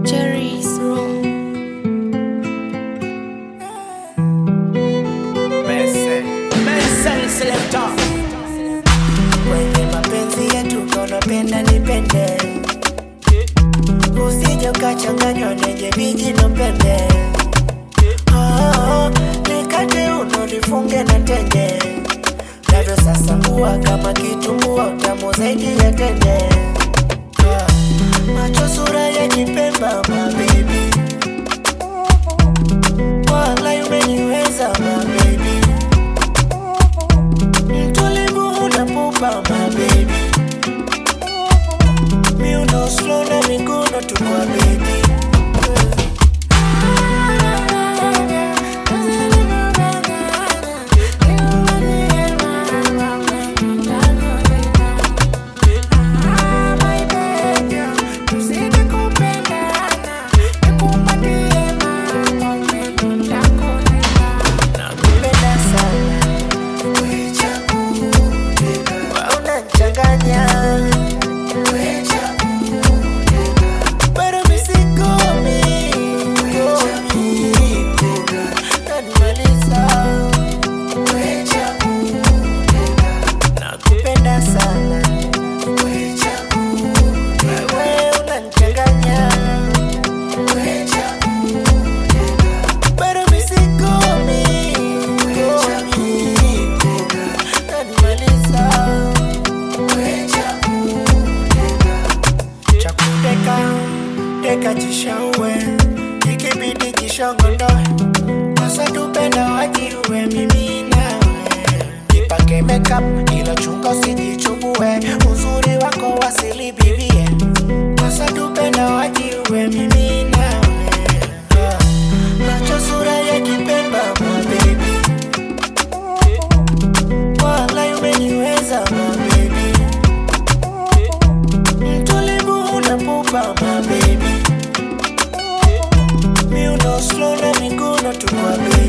Jerry's room. Kwenye mapenzi yetu konapenda nipende, usije ukachanganywa nenye vijino pembe. Oh, nikate uno nifunge na tende, navyo sasa kuwa kama kitumbua, utamu zaidi ya tende. Ah, Macho sura ya kipemba, my baby, wala umeniweza my baby mtulivu unapupa my baby miuno slow na miguno tukwa baby Nakupenda sana unachanganya Pero mi sikomi, komi, nanimaliza. Nakupenda sana wewe unanichanganya Pero mi sikomi, komi, nanimaliza chakudeka deka jishaue ikibidi jishongondoe sasa tupenda wajiue mimi nawe ipake makeup ila chunga usijichubue uzuri wako wasili bibie sasa tupenda wajiue mimi nawe Ah, macho sura ya kipemba my baby wala umeniweza my baby mtulivu unapupa my baby miuno slow na miguno tukwa baby